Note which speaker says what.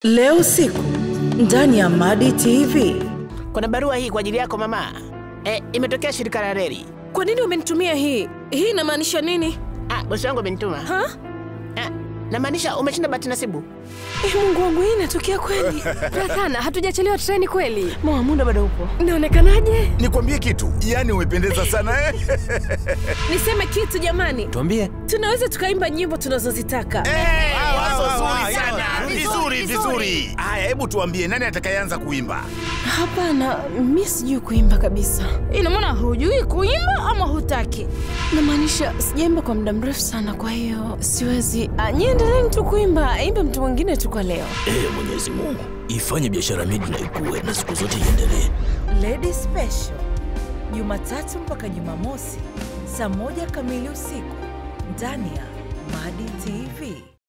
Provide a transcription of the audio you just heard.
Speaker 1: Leo usiku ndani ya Madi TV.
Speaker 2: Kuna barua hii kwa ajili yako mama. E, imetokea shirika la reli.
Speaker 3: Kwa nini umenitumia hii? Hii inamaanisha nini?
Speaker 2: Ah, bosi wangu amenituma.
Speaker 3: Ha?
Speaker 2: Ah, namaanisha umeshinda bahati nasibu.
Speaker 3: Eh, Mungu wangu, hii inatokea kweli?
Speaker 4: Rathana, hatujachelewa treni kweli?
Speaker 3: Mama, muda bado upo. Inaonekanaje?
Speaker 5: Nikwambie kitu, yaani umependeza sana eh?
Speaker 3: Niseme kitu jamani,
Speaker 6: Tuambie.
Speaker 3: tunaweza tukaimba nyimbo tunazozitaka.
Speaker 5: Eh, wazo
Speaker 6: wow,
Speaker 5: zuri
Speaker 6: wow,
Speaker 5: sana.
Speaker 6: wow,
Speaker 5: Vizuri, vizuri. Haya, hebu tuambie nani atakayeanza kuimba?
Speaker 3: Hapana, mi sijui kuimba kabisa.
Speaker 4: Ina maana hujui kuimba ama hutaki?
Speaker 3: Namaanisha sijaimba kwa muda mrefu sana, kwa hiyo siwezi. Ah, Nyie endeleeni tu kuimba, imbe mtu mwingine tu kwa leo.
Speaker 6: Ee Mwenyezi Mungu, ifanye biashara miji na ikue na siku zote iendelee.
Speaker 1: Lady Special Jumatatu mpaka Jumamosi saa moja kamili usiku ndani ya Madi TV.